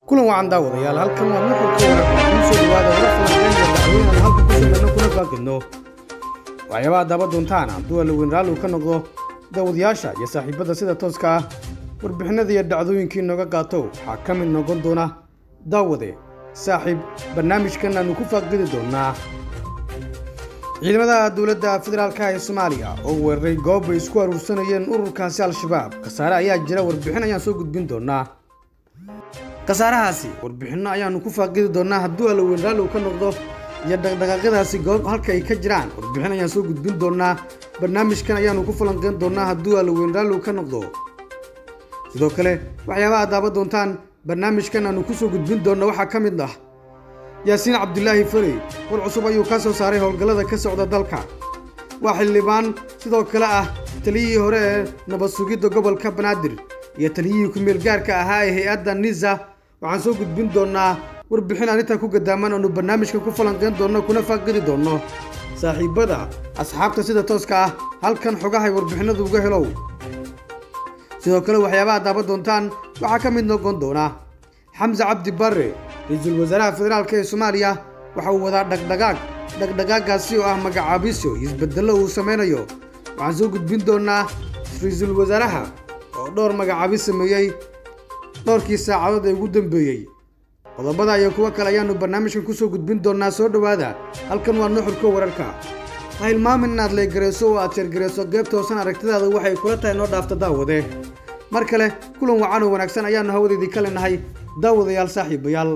kulan wacan daawadayaal halkan waa nuxurka wanaagsan kuu soo dhawaada warar falanqeyn iyo dacwooyin aan halka ku samayno kuna faaqidno waxyaabaha daba doontaan hadduu alaweyn raalli uu ka noqdo daawadayaasha iyo saaxiibada sida tooska ah warbixinada iyo dhacdooyinkii nooga qaato waxaa ka mid noqon doona daawade saaxiib barnaamijkan aanu ku faaqidi doonaa ciidamada dowladda federaalka ee soomaaliya oo weeraray goob ay isku aruursanayeen ururkaasi al-shabaab khasaare ayaa jira warbixin ayaan soo gudbin doonaa khasaarahaasi warbixinno ayaanu ku faaqidi doonaa hadduu alaweyn raalli uu ka noqdo iyo dhaqdhaqaaqyadaasi goob halka ay ka jiraan warbixin ayaan soo gudbin doonaa barnaamijkan ayaanu ku falanqeyn doonaa hadduu alaweyn raalli uu ka noqdo sidoo kale waxyaabaha daawa doontaan barnaamijkan aanu kusoo gudbin doonna waxaa ka mid ah yaasiin cabdulaahi farey war cusub ayuu ka soo saaray howlgallada ka socda dalka waa xildhibaan sidoo kale ah taliyihii hore ee nabad sugidda gobolka banaadir iyo taliyihii ku-meel gaarka ahaa ee hay-adda nisa waxaan soo gudbin doonnaa warbixin arrintan ku gadaaman aanu barnaamijka ku falanqeyn doonno kuna faaqidi doonno saaxiibbada asxaabta sida tooska ah halkan xogahay warbixinadu uga helow sidoo kale waxyaabaha daawa doontaan waxaa ka mid noqon doona xamse cabdi barre ra-iisul wasaaraha federaalk ee soomaaliya waxa uu wadaa dhaqdhaqaaq dhaqdhaqaagaasi oo ah magacaabisyo iyo isbedello uu samaynayo waxaan soo gudbin doonaa ra-iisul wasaaraha oo dhowr magacaabis sameeyey dhowrkii saacadood ee ugu dambeeyey qodobada iyo kuwo kale ayaannu barnaamijkan kusoo gudbin doonaa soo dhowaada halkan waa nuxurka wararka ha hilmaamin inaad leegarayso oo aad jeergarayso geebta hoosan aragtidaada waxay kula tahay noo dhaafta daawade mar kale kulan wacan oo wanaagsan ayaannu hawadeedii ka lenahay daawadayaal saaxiibayaal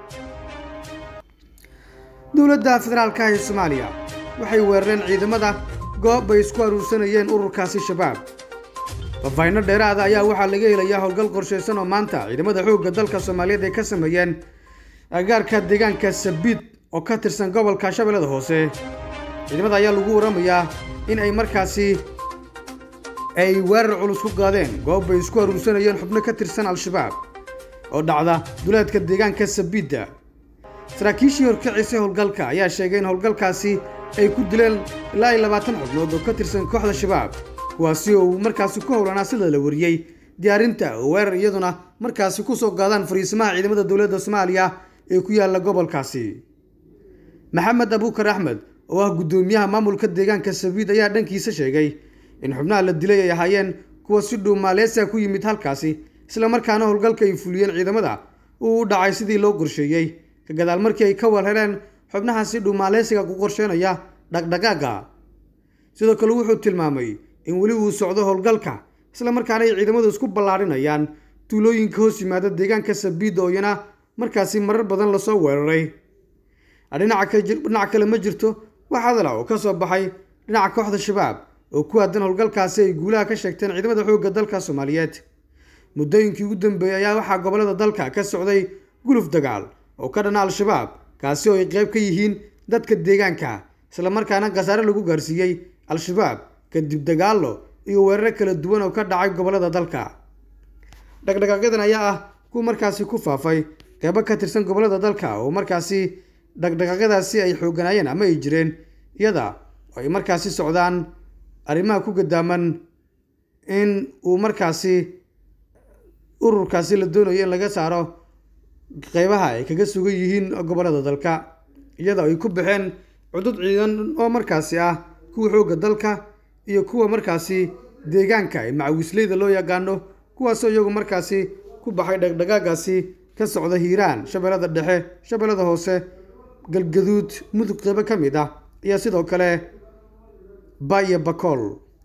dowladda federaalka ee soomaaliya waxay weerareen ciidamada goob ay isku aruursanayeen ururkaasi shabaab faahfaahinno dheeraada ayaa waxaa laga helayaa howlgal qorshaysan oo maanta ciidamada xoogga dalka soomaaliyeed ay ka sameeyeen agaarka deegaanka sabiid oo ka tirsan gobolka shabeellada hoose ciidamada ayaa lagu waramayaa in ay markaasi ay weerar culus ku qaadeen goob ay isku aruursanayeen xubno ka tirsan al-shabaab oo dhacda duleedka deegaanka sabiidda saraakiishii horkacisay howlgalka ayaa sheegay in howlgalkaasi ay ku dileen ilaa iyo labaatan xubnood oo ka tirsan kooxda shabaab kuwaasi oo uu markaasi ku howlanaa sida la wariyey diyaarinta oo weerar iyaduna markaasi ku soo gaadaan fariisimaha ciidamada dowladda soomaaliya ee ku yaalla gobolkaasi maxamed abuukar axmed oo ah guddoomiyaha maamulka deegaanka sabiid ayaa dhankiisa sheegay in xubnaha la dilay ay ahaayeen kuwa si dhow maaleysiya ku yimid halkaasi islamarkaana howlgalka ay fuliyeen ciidamada uu u dhacay sidii loo qorsheeyey ka gadaal markii ay ka warhereen xubnaha si dhow maaleysiga ku qorsheynaya dhaqdhaqaaga sidoo kale wuxuu tilmaamay in weli uu socdo howlgalka islamarkaana ay ciidamadu isku ballaadhinayaan tuulooyinka hoos yimaada deegaanka sabiid oo iyana markaasi marar badan lasoo weeraray dhinaca kale ma jirto wax hadala oo ka soo baxay dhinaca kooxda shabaab oo ku aadan howlgalkaasi ay guulaha ka sheegteen ciidamada xoogga dalka soomaaliyeed muddooyinkii ugu dambeeyey ayaa waxaa gobollada dalka ka socday guluf dagaal oo ka dhana al-shabaab kaasi oo ay qayb ka yihiin dadka deegaanka islamarkaana khasaare lagu gaarsiiyey al-shabaab kadib dagaallo iyo weeraro kala duwan oo ka dhacay gobollada dalka dhaqdhaqaaqyadan ayaa ah kuwa markaasi ku faafay qeybo ka tirsan gobollada dalka oo markaasi dhaqdhaqaaqyadaasi ay xooganaayeen ama ay jireen iyada oo ay markaasi socdaan arrimaha ku gadaaman in uu markaasi ururkaasi la doonayo in laga saaro qeybaha ay kaga sugan yihiin gobollada dalka iyada ay ku baxeen cudud ciidan oo markaasi ah kuwa xoogga dalka iyo kuwa markaasi deegaanka ee macawisleyda loo yaqaano kuwaasoo iyagu markaasi ku baxay dhaqdhaqaagaasi ka socda hiiraan shabeellada dhexe shabeellada hoose galgaduud mudug qeybo ka mid ah iyo sidoo kale baya bakool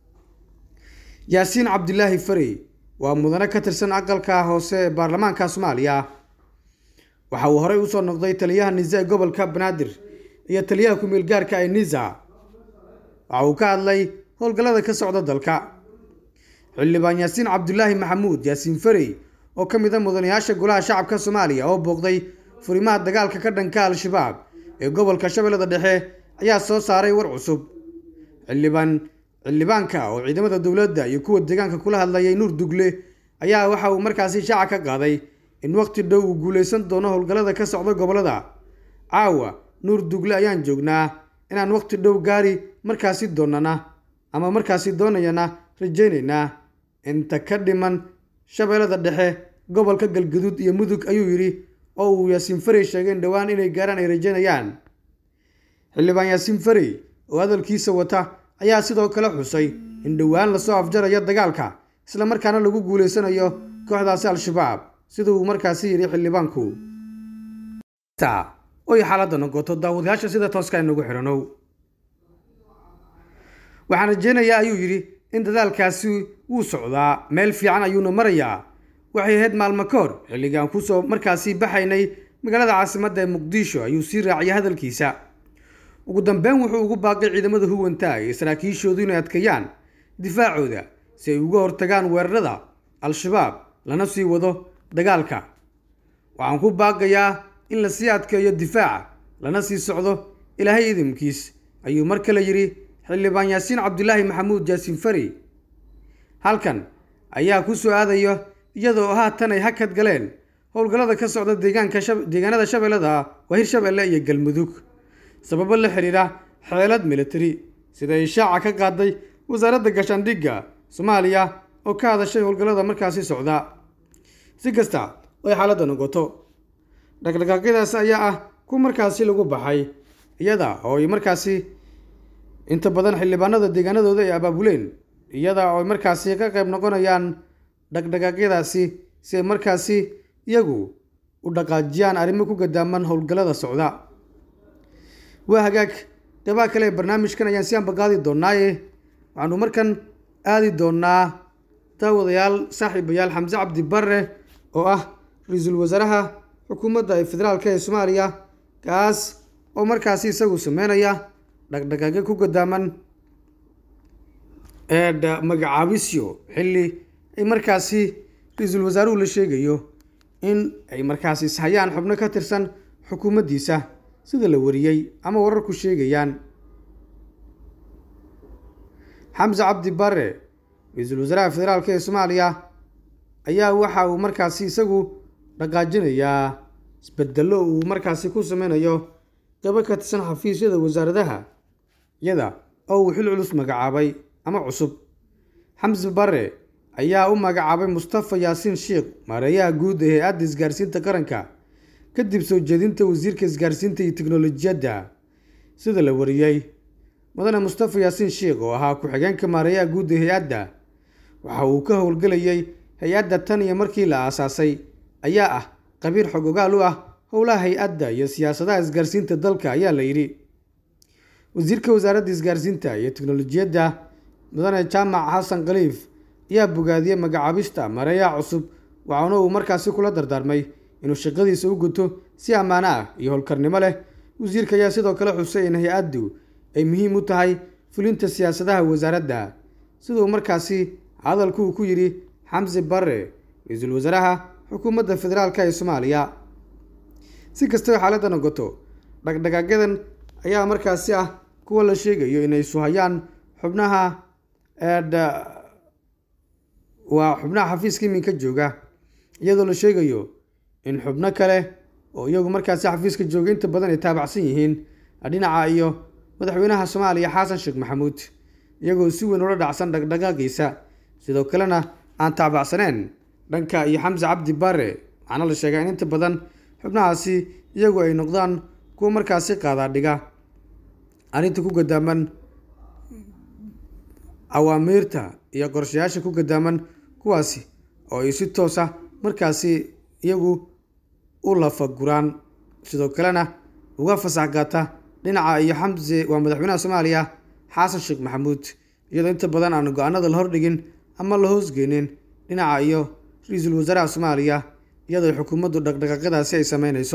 yaasiin cabdilaahi farey waa mudane ka tirsan aqalka hoose ee baarlamaanka soomaaliya waxa uu horey usoo noqday taliyaha nisa ee gobolka banaadir iyo taliyaha ku-meel gaarka ee nisa waxa uu ka hadlay howlgallada ka socda dalka xildhibaan yaasiin cabdulaahi maxamuud yaasiin farey oo ka mid a mudanayaasha golaha shacabka soomaaliya oo booqday furimaha dagaalka ka dhanka al-shabaab ee gobolka shabeellada dhexe ayaa soo saaray war cusub xildhibaan xildhibaanka oo ciidamada dowladda iyo kuwa deegaanka kula hadlayay nuur dugle ayaa waxa uu markaasi shaaca ka qaaday in waqti dhow uu guulaysan doono howlgallada ka socda gobollada caawa nuur dugle ayaan joognaa inaan waqti dhow gaari markaasi doonana ama markaasi doonayana rajaynaynaa inta ka dhiman shabeellada dhexe gobolka galgaduud iyo mudug ayuu yidhi oo uu yaasiin farey sheegay in dhowaan inay gaaraan ay rajaynayaan xildhibaan yaasiin farey oo hadalkiisa wata ayaa sidoo kale xusay in dhowaan lasoo afjarayo dagaalka isla markaana lagu guulaysanayo kooxdaasi al-shabaab sida uu markaasi yidhi xildhibaanku oy xaaladda noqoto daawadayaasha sida tooska inagu xidhanow waxaan rajeynayaa ayuu yidhi in dadaalkaasi wuu socdaa meel fiican ayuuna marayaa waxay ahayd maalmo ka hor xilligaan kusoo markaasi baxaynay magaalada caasimadda ee muqdisho ayuu sii raaciyay hadalkiisa ugu dambeyn wuxuu ugu baaqay ciidamada huwanta iyo saraakiishoodu inay adkeeyaan difaacooda si ay uga hortagaan weerarada al-shabaab lana sii wado dagaalka waxaan ku baaqayaa in lasii adkeeyo difaaca lana sii socdo ilaahay idinkiis ayuu mar kale yidhi xildhibaan yaasiin cabdulaahi maxamuud jaasiin fari halkan ayaa ku soo aadayo iyadoo haatan ay hakad galeen howlgallada ka socda deegaanka deegaanada shabeellada waa hirshabeelle iyo galmudug sababo la xidhiidha xeelad militari sida ay shaaca ka qaaday wasaaradda gashaandhigga soomaaliya oo ka hadashay howlgallada markaasi socda si kasta oy xaaladda noqoto dhaqdhaqaaqyadaas ayaa ah ku markaasi lagu baxay iyada oo ay markaasi inta badan xildhibaanada deegaanadooda ay abaabuleen iyada oo ay markaasi ka qayb noqonayaan dhaqdhaqaaqyadaasi si ay markaasi iyagu u dhaqaajiyaan arrimo ku gadaaman howlgallada socda waa hagaag qeybaha kale ee barnaamijkan ayaan si ambaqaadi doonaaye waxaanu markan aadi doonaa daawadayaal saaxiibayaal xamse cabdi barre oo ah ra-iisul wasaaraha xukuumadda ee federaalk ee soomaaliya kaas oo markaasi isagu sameynaya dhaqdhaqaaqyo ku gadaaman ee magacaabisyo xilli ay markaasi ra-iisul wasaaruhu la sheegayo in ay markaasi ishayaan xubno ka tirsan xukuumaddiisa sida la wariyey ama wararku sheegayaan xamse cabdi barre ra-iisul wasaaraha federaalk ee soomaaliya ayaa waxa uu markaasi isagu dhaqaajinayaa isbedello uu markaasi ku sameynayo qeybo ka tirsan xafiisyada wasaaradaha iyada oo uu xil culus magacaabay ama cusub xamse barre ayaa u magacaabay mustafa yaasiin sheikh maareeyaha guud ee hay-adda isgaarsiinta qaranka kadib soo jeedinta wasiirka isgaarsiinta iyo teknolojiyadda sida la wariyey mudane mustafa yaasiin sheikh oo ahaa ku-xigeenka maareeyaha guud ee hay-adda waxa uu ka howlgelayay hay-adda tan iyo markii la aasaasay ayaa ah qabiir xog ogaal u ah howlaha hay-adda iyo siyaasadaha isgaarsiinta dalka ayaa la yidhi wasiirka wasaaradda isgaarsiinta iyo teknolojiyadda mudane jaamac xasan khaliif ayaa bogaadiyey magacaabista maareeyaha cusub waxaana uu markaasi kula dardaarmay inuu shaqadiisa u guto si ammaano ah iyo howlkarnimo leh wasiirka ayaa sidoo kale xusay in hay-addu ay muhiim u tahay fulinta siyaasadaha wasaaradda siduu markaasi hadalku uu ku yidhi xamse barre ra-iisul wasaaraha xukuumadda federaalk ee soomaaliya si kastaba xaaladda noqoto dhaqdhaqaaqyadan ayaa markaasi ah kuwa la sheegayo inay suhayaan xubnaha waa xubnaha xafiiska iminka jooga iyadoo la sheegayo in xubno kale oo iyagu markaasi xafiiska jooga inta badan ay taabacsan yihiin dhinaca iyo madaxweynaha soomaaliya xasan sheekh maxamuud iyagoo si weyn ula dhacsan dhaqdhaqaaqiisa sidoo kalena aan taabacsaneen dhanka iyo xamse cabdi bare waxaana la sheegaa in inta badan xubnahaasi iyagu ay noqdaan kuwa markaasi qaadaadhiga arrinta ku gadaaman awaamiirta iyo qorshayaasha ku gadaaman kuwaasi oo ay si toos ah markaasi iyagu u lafaguraan sidoo kalena uga fasax gaata dhinaca iyo xamse waa madaxweynaha soomaaliya xasan sheekh maxamuud iyadoo inta badan aan go-aanada la hordhigin ama la hoosgeynin dhinaca iyo ra-iisul wasaaraha soomaaliya iyadoo xukuumaddu dhaqdhaqaaqyadaasi ay sameyneyso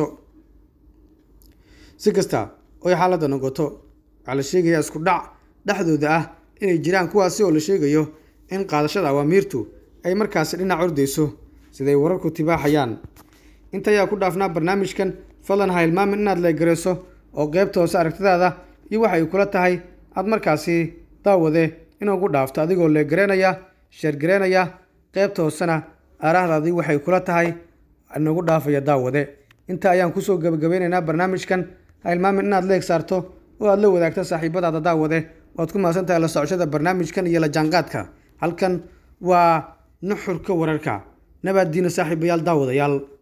si kasta oy xaaladda noqoto waxaa la sheegayaa isku dhac dhexdooda ah inay jiraan kuwaasi oo la sheegayo in qaadashada awaamiirtu ay markaasi dhinac ordeyso siday wararku tibaaxayaan inta ayaa ku dhaafnaa barnaamijkan fadlan ha hilmaamin inaad leegareyso oo qeybta hoose aragtidaada iyo waxa ay kula tahay aad markaasi daawade inuugu dhaafto adigoo leegareynaya sheergareynaya qeybta hoosena aaraahdaadii waxay kula tahay inagu dhaafaya daawade inta ayaan kusoo gabagabeyneynaa barnaamijkan ha hilmaamin inaad leeg saarto oo aad la wadaagto saaxiibadaada daawade waad ku mahadsan tahay la socoshada barnaamijkan iyo la jaanqaadka halkan waa nuxurka wararka nabaaddiina saaxiibayaal daawadayaal